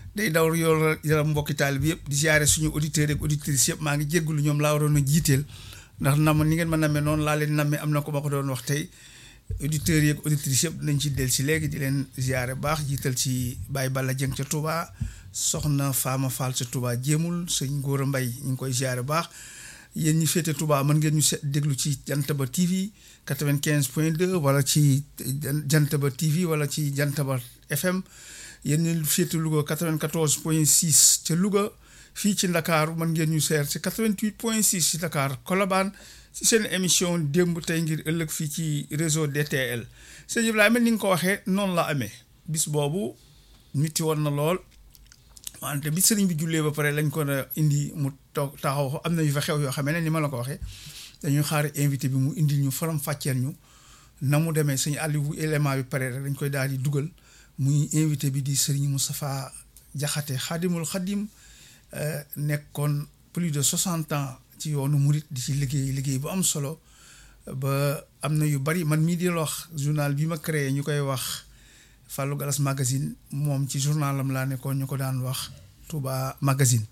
day daw yool yaram mbokki taalib yëpp di ziare suñu auditeurs ak auditrices yëpp maa ngi jéggulu ñoom laa waroon a jiiteel ndax nam ni ngeen ma nammee noonu laa leen nammee am na ko ma ko doon wax tey auditeurs yi ak auditrices yëpp nañ ci del si léegi di leen ziare baax jiital ci Baye Balla Dieng ca Touba soxna Fama Fall ca Touba jéemul sëñ Gora Mbay ñu ngi koy ziare baax yéen ñi féete Touba mën ngeen ñu se déglu ci Jantaba TV 95 point 2 wala ci Jantaba TV wala ci Jantaba FM yéen ñi féete Louga 94 point 6 ca Louga fii ci Ndakaaru mën ngeen ñu seer ci 88 point 6 ci Dakar Colobane ci seen émission démb tey ngir ëllëg fii ci réseau DTL sëñ Ibrahima ni nga ko waxee noonu la amee bis boobu niti woon na lool wante bi sëriñ bi jullee ba pare lañ ko indi mu toog taxaw am na yu fa xew yoo xam ne ni ma la ko waxee dañuy xaar invité bi mu indil ñu faram fàcceel ñu na mu demee sëñ Aliou élément bi pare rek dañ koy daal di dugal muy invité bi di sëriñ Moustapha Jaxate xaadimul xadim nekkoon plus de soixante ans ci yoonu murit di ci liggéey liggéey bu am solo ba am na yu bari man mii di la wax journal bi ma créé ñu koy wax Fallou Galas magazine moom ci journalam laa nekkoon ñu ko daan wax Touba magazine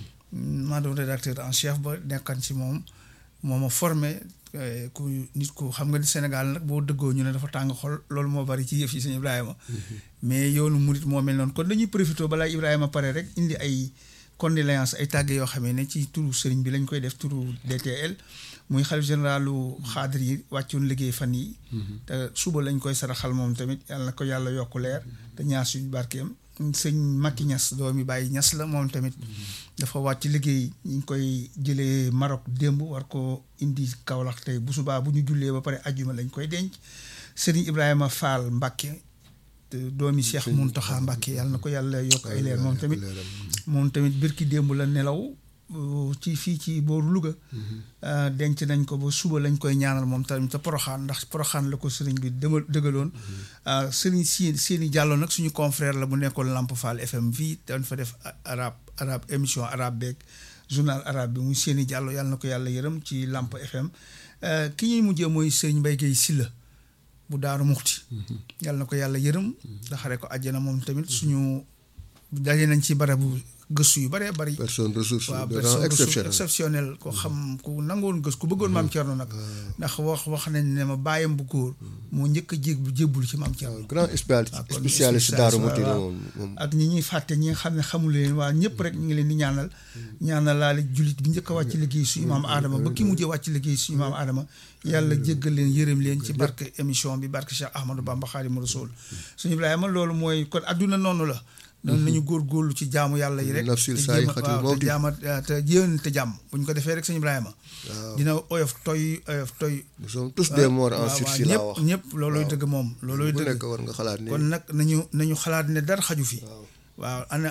maa doon rédacteur en chef ba nekkan ci moom moo ma formé ku nit ku xam nga ni Sénégal nag boo dëggoo ñu ne dafa tàng xol loolu moo bari ci yëf yi sëñ Ibrahima mais yoonu murit moo mel noonu kon dañuy profité balaa Ibrahima pare rek indi ay condoléances ay tàgge yoo xamee ne ci turu sëriñ bi lañ koy def turu DTL muy xalif généralu xaadir yi wàccoon liggéey fan yi te suba lañ koy saraxal moom tamit yàlla na ko yàlla yokku leer te ñaar suñu barkeem sëñ Makki Ñas doomi bàyyi Ñas la moom tamit dafa wàcc liggéey ñu ngi koy jëlee Maroc démb war ko indi Kaolack tey bu subaa bu ñu jullee ba pare ajjuma lañ koy denc sëriñ Ibrahima Fall Mbàkke doomi Cheikh Muntaxa Mbàkke yàlla na ko yàlla yokk ay leer moom tamit moom tamit birki démb la nelaw ci fii ci booru Louga denc nañ ko ba suba lañ koy ñaanal moom tamit te poroxaan ndax poroxaan la ko sëriñ bi dëma dëgaloon sëriñ si seeni jàllo nag suñu confrère la bu nekkoon Lamp Fall FM fii dañ fa def arab arab émission arabe beeg journal arabe bi muy seeni jàllo yàlla na ko yàlla yërëm ci Lamp FM ki ñuy mujjee mooy sëriñ Mbay Gay Silla bu daaru muxti yàlla na ko yàlla yërëm daxare ko àjjana moom tamit suñu daje nañ ci barabu gëstu yu bëree bëri. personne ressource waaw de personne rang ressource exceptionnel exceptionnel ko xam ku nangoon gës ku bëggoon maam Thierno nag. ndax wax wax nañ ne ma bàyyam bu góor moo njëkk a jég bu jébbul ci maam Thierno. grand spécialiste waaw kon spécialiste daaru muti la moom moom ak ñi ñuy fàtte ñi nga xam ne xamul leen waa ñëpp rek ñu ngi leen di ñaanal. ñaanal laale jullit bi njëkk a wàcc liggéey suñu maam Adama ba ki mujjee wàcc liggéey suñu maam Adama yàlla jéggal leen yërëm leen ci barke émission bi barke Cheikh Ahmadou Bamba Xaadimu Rasuul suñu Ibrahima loolu mooy kon adduna noonu la. noonu nañu góorgóorlu ci jaamu yàlla yi rek. nafsil te saay jéem a- xati waaw, mawti. te jaama te jéem te jàmm bu ñu ko defee rek sëñ Ibrahima. dina oyof toy oyof toy. nous sommes tous des morts en waaw, sursis waaw, laa ñëpp wax ñëpp loolooy dëgg moom loolooy bu dëgg. nekk war nga xalaat ni kon nag nañu nañu xalaat ne dara xaju fi. waaw. waaw ana